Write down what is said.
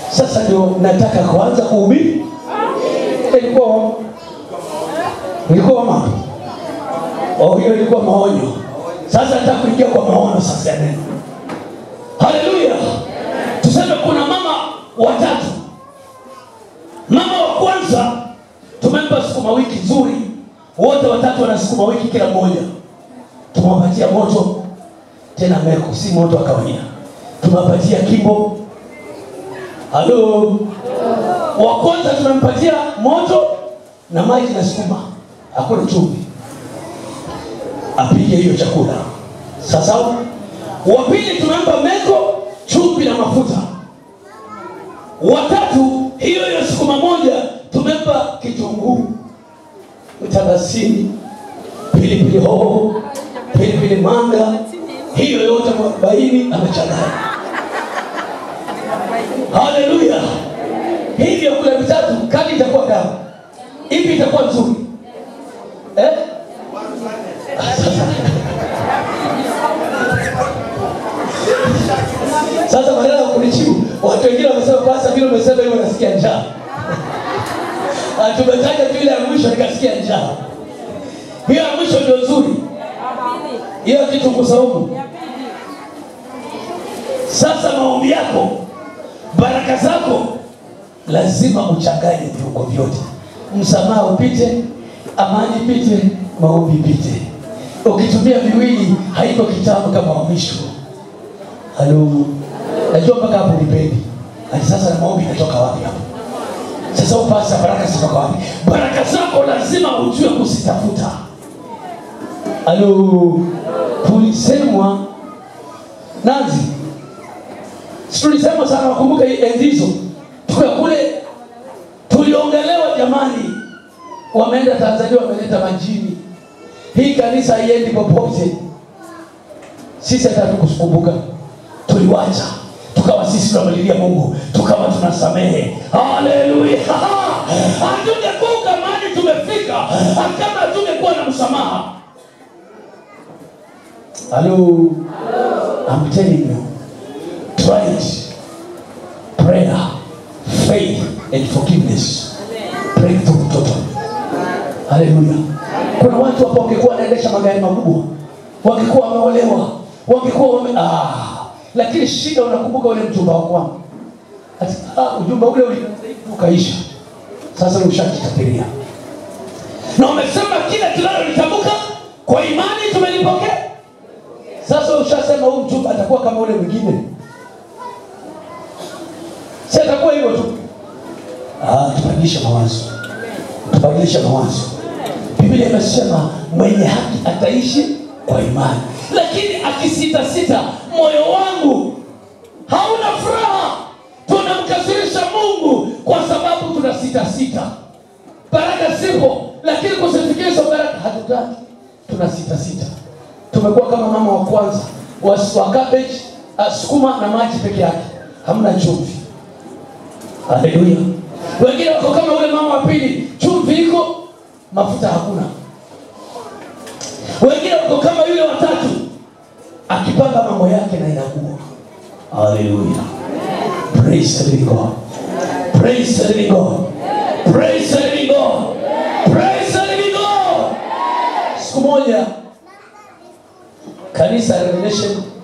Sasa ndio nataka kuanza kuhubiri. Ilikuwa ilikuwa mama. Oh, hiyo ilikuwa maonyo. Sasa nataka kuingia kwa maono sasa ya neno. Haleluya. Tuseme kuna mama watatu. Mama wa kwanza tumempa sukuma wiki nzuri, wote watatu wana sukuma wiki kila mmoja. Tumewapatia moto tena meko, si moto wa kawaida. Tumewapatia kimbo. Halo. Wa kwanza tumempatia moto na maji na sukuma, hakuna chumvi, apige hiyo chakula. Sasa wa pili tumempa meko, chumvi na mafuta. Watatu hiyo hiyo sukuma moja tumempa kitunguu, mtarasini, pilipili hoho, pilipili manga, hiyo yote mwarobaini amechanganya. Haleluya! Hivi vyakula vitatu, kali itakuwa dawa, ipi itakuwa nzuri eh? Sasa badala ya kunijibu, watu wengine wamesema basi vile umesema hivyo nasikia njaa. Ah, Tumetaja tu ile ya mwisho nikasikia njaa. Hiyo ya mwisho ndio nzuri. Hiyo kitunguu saumu. Sasa maombi yako, baraka zako lazima uchanganye viungo vyote. Msamaha upite, amani ipite, maombi ipite. Ukitumia viwili haiko kitamu kama wa mwisho. Halo. Najua mpaka hapo nipendi. Hadi sasa na maombi inatoka wapi hapo? Sasa upasa baraka zitoka wapi? Baraka zako lazima ujue kuzitafuta. Halo. Tulisemwa Nazi. Si tulisema sana wakumbuka enzi hizo. Tukiwa kule tuliongelewa jamani. Wameenda Tanzania wameleta majini. Hii kanisa haiendi popote. Sisi hata hatukukumbuka tuliwacha tukawa sisi tunamlilia mungu tukawa tunasamehe haleluya hatungekuka mali tumefika kama hatungekuwa na msamaha halo I'm telling you try it prayer faith and forgiveness breakthrough total haleluya kuna watu hapo wangekuwa wanaendesha magari makubwa wangekuwa wameolewa wangekuwa wame ah lakini shida unakumbuka ule mjumba wa kwangu Ati, ah, ujumba ule uli- ukaisha sasa ushakitapiria na umesema kila tunalolitamka kwa imani tumelipokea sasa ushasema huu mjumba atakuwa kama ule mwingine si atakuwa hivyo tu ah, tubadilishe mawazo tubadilishe mawazo biblia imesema mwenye haki ataishi kwa imani lakini akisitasita moyo wangu hauna furaha tunamkasirisha mungu kwa sababu tuna sitasita baraka zipo lakini kuzifikia hizo baraka hatutaki tuna sitasita tumekuwa kama mama wa kwanza wa, wa cabbage uh, sukuma na maji peke yake hamna chumvi haleluya wengine wako kama ule mama wa pili chumvi iko mafuta hakuna wengine wako kama yule watatu akipanga mambo yake na inakuwa haleluya praise the living god praise the living god praise the living god praise the living god siku moja kanisa revelation